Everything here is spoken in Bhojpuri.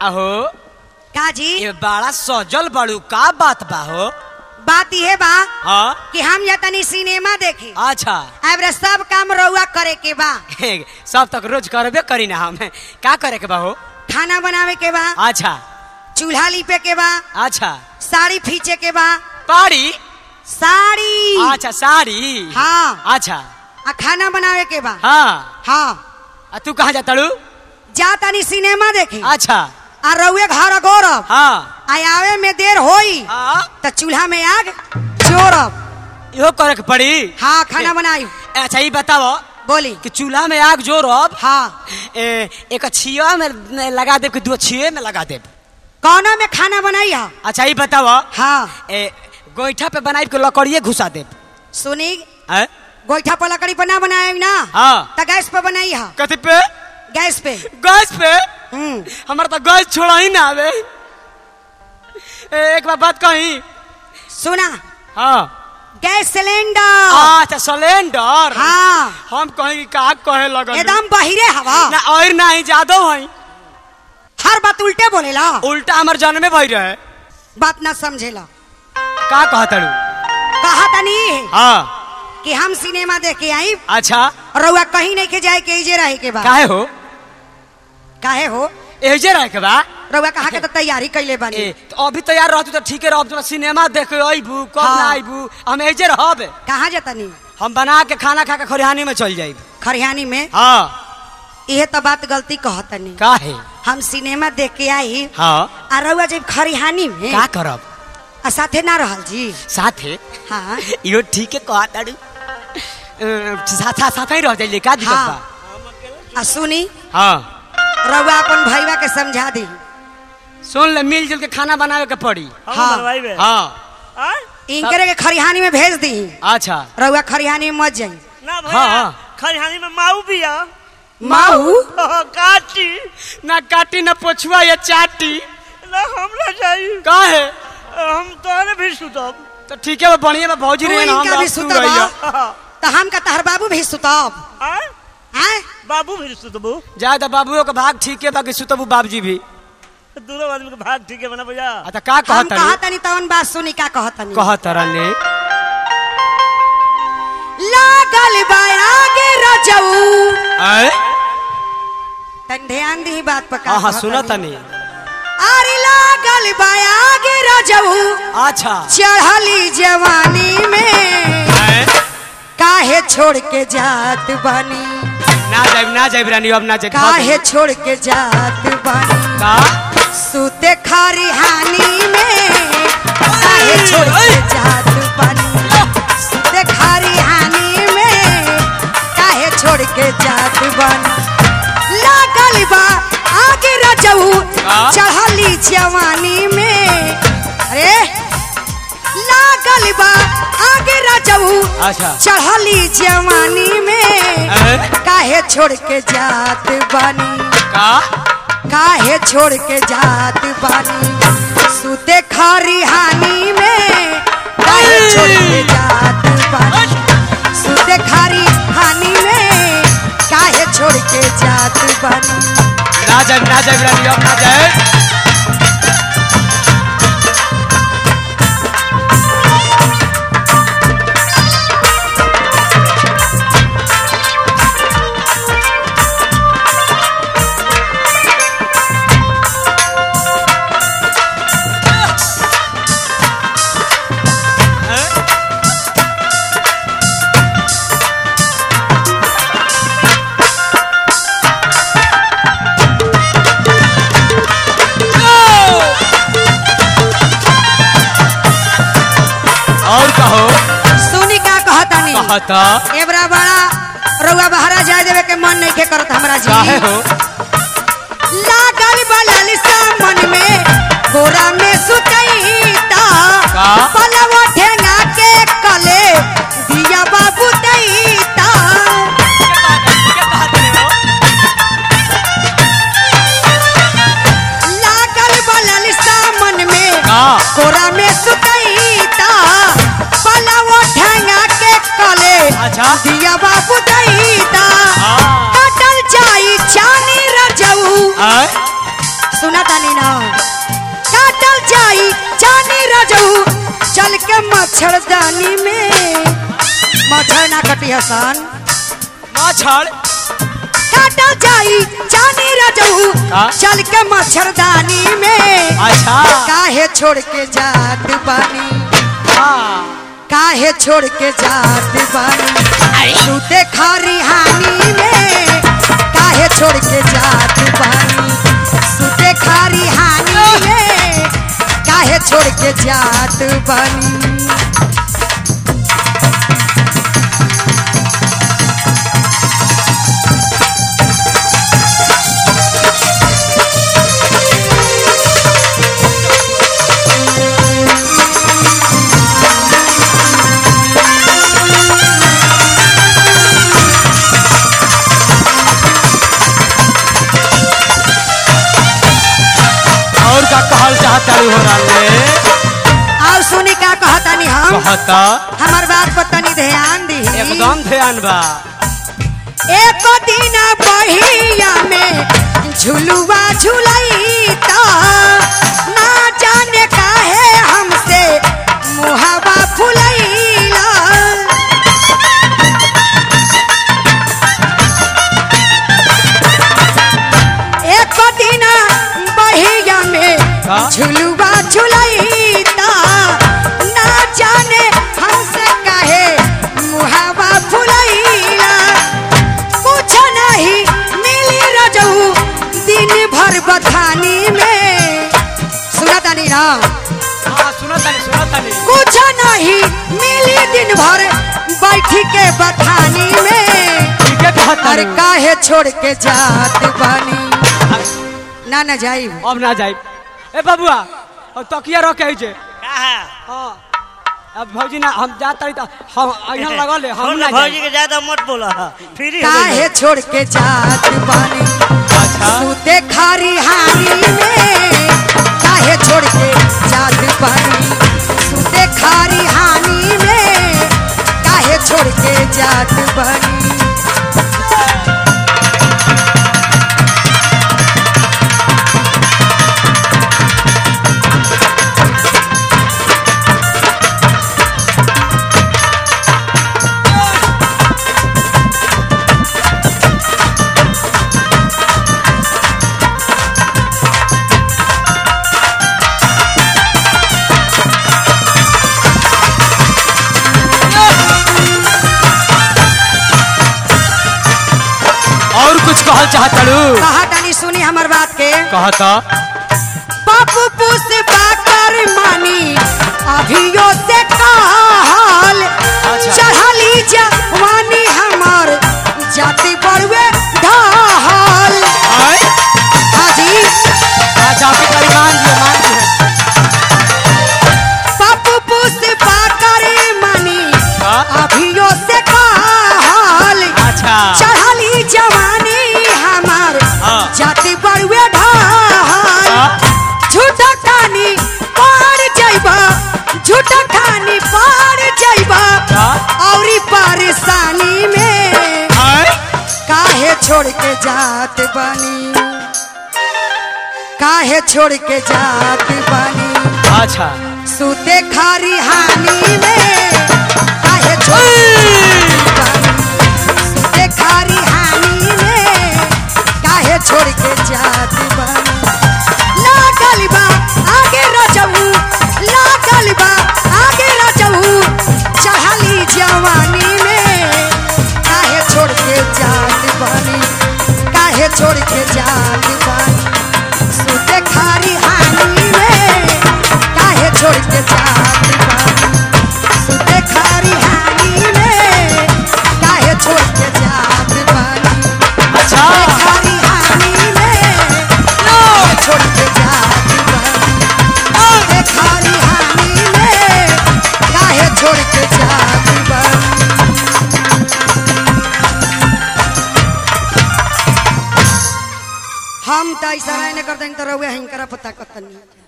अहो का जी ये बड़ा सजल बड़ू का बात बा हो बात यह बा हाँ कि हम या तनी सिनेमा देखे अच्छा अब रे सब काम रउआ करे के बा सब तक रोज करबे करी ना हम का करे के बा हो खाना बनावे के बा अच्छा चूल्हा लिपे के बा अच्छा साड़ी फींचे के बा पाड़ी साड़ी अच्छा साड़ी हाँ अच्छा आ खाना बनावे के बा हाँ हाँ आ तू कहाँ जाता रू जा तनी सिनेमा देखे अच्छा आ रउए घर गौरव हाँ आ आवे में देर होई हाँ त चूल्हा में आग जोरब इहो करे के पड़ी हाँ खाना बनाई अच्छा ये बताओ बोली कि चूल्हा में आग जोरब हाँ ए, एक छिया में लगा देब कि दो छिये में लगा देब कौनो में खाना बनाई हा अच्छा ये बताओ हाँ ए, गोईठा पे बनाई के लकड़िए घुसा देब सुनी हैं? गोईठा पर लकड़ी पर ना बनाए ना हाँ त गैस पर बनाई हा कथी पे गैस पे गैस पे हम्म हमारा तो गैस छोड़ा ही ना आवे ए, एक बार बात कही सुना हाँ गैस सिलेंडर अच्छा सिलेंडर हाँ हम कहीं कि का कहे लगल एकदम बहिरे हवा ना और ना ही जादव हई हर बात उल्टे बोलेला उल्टा हमार जन्मे भई रहे बात ना समझेला का कहतड़ू कहा तनी हाँ कि हम सिनेमा देख के आई अच्छा रउआ कहीं नहीं के जाए के इजे रहे के बा काहे हो काहे हो एजे रहे के बा रउआ कहा के तो तैयारी कैले बानी ए, तो अभी तैयार रहतू तो ठीके रह तो सिनेमा देखे अबू कब हाँ। ना अबू हम एजे रहब कहाँ जातनी हम बना के खाना खा के खरिहानी में चल जाइब खरियानी में हाँ इहे तो बात गलती कहतनी काहे हम सिनेमा देख के आई हाँ आ रउआ जब खरिहानी में का करब आ साथे ना रहल जी साथे हाँ इहो ठीके कहताड़ू साथ साथ ही रह जाइले का दिक्कत हाँ बा आ सुनी हाँ रउआ अपन भैया के समझा दी सुन ले मिलजुल के खाना बनावे के पड़ी हाँ। हम बनवाई बे हाँ आय? इनकरे के खरिहानी में भेज दी अच्छा रउआ खरिहानी में मत जाई ना हाँ, भैया हाँ। खरिहानी में माऊ बिया माऊ काटी ना काटी ना पोछुआ या चाटी ना हम ना जाई काहे हम तोहरे भी सुतब तो ठीक है बढ़िया बा भौजी तू रे हम इनका भी अब तू सुतबा रहिया। तो हम का तहर बाबू भी सुतब आय? हैं बाबू भी सुतबू जा तो बाबुओ के भाग ठीक है बाकी सुतबू बाबूजी भी दोनों आदमी के भाग ठीक है बना भैया आ तो का हम कहत कहतनी तवन बात सुनी का कहतनी कहत रहने लागल बा आगे रजऊ आए तन ध्यान दी बात पर का हाँ हाँ कहतनी। सुनत नहीं अरे लागल बा आगे रजऊ अच्छा चढ़ली जवानी में आए? काहे छोड़ के जात बानी ना जाइब ना जाइब रानी अब ना जाइब काहे छोड़ के जात बानी का सूते खारी हानि में काहे छोड़ के जात बानी सूते खारी हानि में काहे छोड़ के जात बानी लागल बा आगे रजऊ हाँ? चढ़ली जवानी में अरे लागल बा आगे रजऊ अच्छा चढ़ली जवानी में आए? काहे छोड़ के जात बानी का काहे छोड़ के जात बानी सूते खरी हानि में काहे छोड़ के जात बानी सूते खरी हानि में काहे छोड़ के जात बानी ना जाइब ना जाइब रानी अब ना जाइब और कहो सुनी का कहतानी कहता एबरा बड़ा रउआ बहरा जाए देवे के मन नहीं के करत हमरा जी काहे हो लागल बलल सा मन में गोरा में सुतईता का? पलवा ठेंगा के कले दिया बाबू दैता लागल बलल सा मन में का? गोरा में सुतईता पलवा ठेंगा के कले अच्छा दिया बाबू दैता हाँ। कटल जाई चानी रजऊ आए? सुना तानी ना मच्छरदानी में मच्छर ना कटी हसन मच्छर काटा जाई जानी रजऊ का? चल के मच्छरदानी में अच्छा काहे छोड़ के जात बानी हाँ काहे छोड़ के जात बानी सूते खारी हानी में काहे छोड़ के जात बानी सूते खारी हानी में काहे छोड़ के जात बानी और का कहल चाहता हो रहा और सुनी का कहतानी हम कहता हमार बात पर तनी ध्यान दी एकदम ध्यान बा एक दिन बहिया में झुलुआ झुलई तो ना जाने काहे हमसे मुहावा फुलैला एक दिन बहिया में का? झुलुआ झुलई तो ना जाने हमसे काहे मुहावा फुलैला कुछ नहीं मिली रजऊ दिन भर बथानी में सुना तानी ना हाँ सुनो तनी सुनो तनी कुछ नहीं मिली दिन भर बैठी के बथानी में ठीक है कहता अरे काहे छोड़ के जात बानी ना ना जाई अब ना जाई ए बबुआ और तकिया रखे छे कहा हाँ अब भौजी ना हम जाता तो हम यहाँ लगा ले हम ना भौजी जाई के ज्यादा मत बोला फ्री काहे छोड़ के जात बानी अच्छा सूते खारी हानी में काहे छोड़ के जात बानी सूते खारी हानी में काहे छोड़ के जात बानी और कुछ कहल चाहता कहा तानी सुनी हमर बात के कहता बापू पुस पाकर मानी अभियो से कहल अच्छा। चढ़ली जवानी हमर जाति बड़वे ढहल हाजी अच्छा आपके करी मान दिए मान दिए बापू पुस पाकर मानी का? अभियो से कहल अच्छा चढ़ली जवानी हमर हाँ। जाति बड़वे ढहल का? झूठा खानी पार जाइबा झूठा खानी पार जाइबा का? औरी परेशानी में आय? काहे छोड़ के जात बानी काहे छोड़ के जात बानी अच्छा सूते खारी हानी में काहे छोड़ के जात बानी सूते खारी हानी में काहे छोड़ के जात बानी लागल बा आगे रजऊ लागल बा आगे रजऊ चढ़ली जवानी में काहे छोड़ के जात बानी काहे छोड़ के जात बानी सूते खारी हानी में काहे छोड़ के जात बानी सूते खारी हानी में काहे छोड़ के जात बानी अच्छा सूते खारी हानी में काहे छोड़ के जात बानी सूते खारी हानी में काहे छोड़ के जात बानी हम त ऐसा नहीं करते तो रहुए हिंकरा पता कतनी